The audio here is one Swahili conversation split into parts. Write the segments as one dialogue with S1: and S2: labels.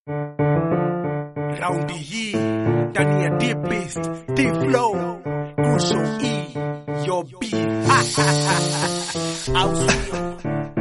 S1: Raundi hii ndani ya Deep Beast, Deep Flow, Crucial E, Your Beat. Au sio?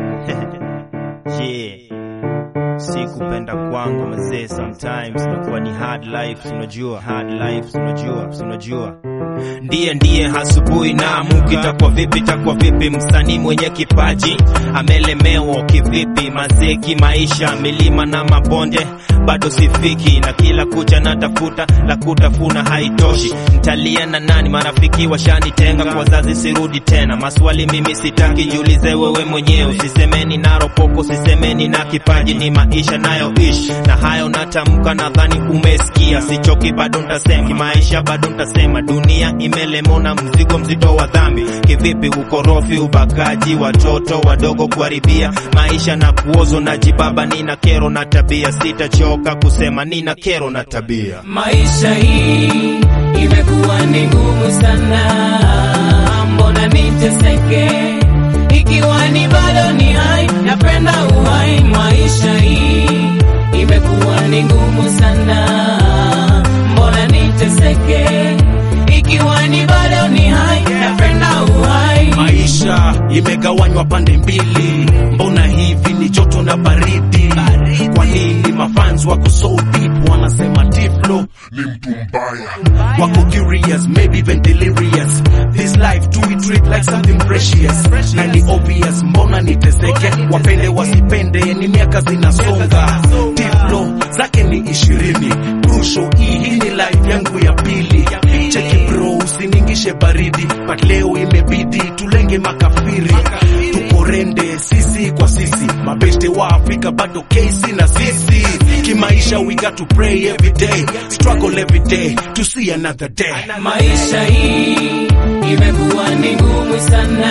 S2: Yeah. Si kupenda kwangu mazee, sometimes inakuwa ni hard life, unajua hard life, unajua unajua ndiye ndiye asubuhi na muki itakuwa vipi itakuwa vipi msanii mwenye kipaji amelemewa kivipi mazeki maisha milima na mabonde bado sifiki na kila kucha natafuta la kutafuna haitoshi ntalia na nani marafiki washanitenga kwa wazazi sirudi tena maswali mimi sitaki jiulize wewe mwenyewe usisemeni na ropoko usisemeni na kipaji ni maisha nayoishi na hayo natamka nadhani umesikia sichoki bado ntasema maisha bado ntasema dunia imelemona mzigo mzito wa dhambi kivipi ukorofi ubakaji watoto wadogo kuharibia maisha na kuozo na jibaba nina kero na tabia sitachoka kusema nina kero na tabia
S3: Maisha hii imekuwa ni ngumu sana, mbona niteseke ikiwa ni bado ni hai, napenda uhai. Maisha hii imekuwa ni ngumu sana, mbona niteseke ikiwa ni bado ni hai, napenda uhai.
S1: Maisha imegawanywa pande mbili, mbona hivi ni joto na baridi? Kwa nini mafans wako so deep wanasema Tiflo
S4: ni mtu mbaya
S1: wako curious, maybe even delirious. This life do we treat like something precious? Na ni obvious, mbona niteseke? Wapende wasipende, ni miaka zinasonga. Tiflo zake ni ishirini, Crucial E, hii ni life yangu ya pili. Cheki bro, usiningishe baridi, but leo imebidi tulenge makafiri, tuporende sisi kwa sisi, mabeste wa Afrika bado kesi na sisi. Kimaisha we got to pray every day, struggle every day to see another day.
S3: Maisha hii imekuwa ni ngumu sana,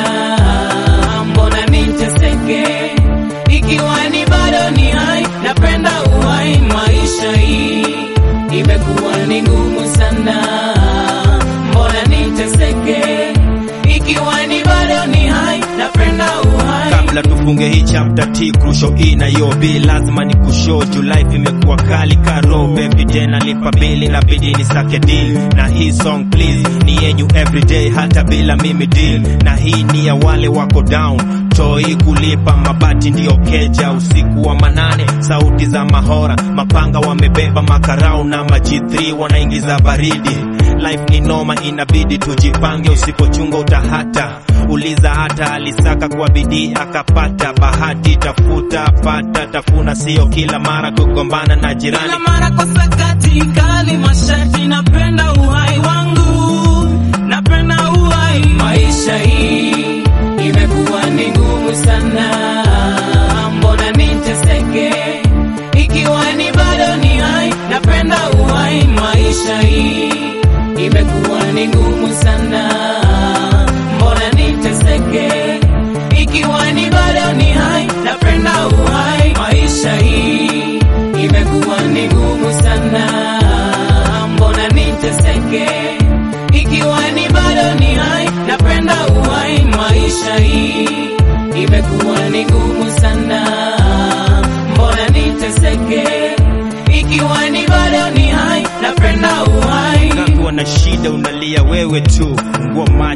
S3: mbona niteseke ikiwa ni bado ni hai, napenda uhai. Maisha hii imekuwa ni ngumu sana, mbona niteseke ikiwa ni bado ni hai, napenda uhai.
S2: kabla tufunge hii chapter T crucial E na yo B lazima ni kushow juu life imekuwa kali karo baby day nalipa bili na bidi ni sake deal na hii song please ni yenyu everyday hata bila mimi deal na hii ni ya wale wako down toi kulipa mabati ndiyo keja usiku wa manane sauti za mahora mapanga wamebeba makarau na maji 3 wanaingiza baridi life ni noma inabidi tujipange usipochunga utahata uliza hata alisaka kwa bidii akapata bahati tafuta pata tafuna sio kila mara kugombana na jirani
S3: Kila mara kwa sakati kali mashati, napenda uhai wangu, napenda uhai. Maisha hii imekuwa ni ngumu sana, mbona niteseke ikiwa ni bado ni hai, napenda uhai. Maisha hii imekuwa ni ngumu sana, mbona niteseke ikiwa ni bado ni hai, napenda uhai. Maisha hii imekuwa ni ngumu sana, mbona niteseke ikiwa ni bado ni hai, napenda uhai. Maisha hii imekuwa ni ngumu sana, mbona niteseke ikiwa ni bado ni hai, napenda uhai.
S2: unakuwa na shida unalia wewe tu ngua macho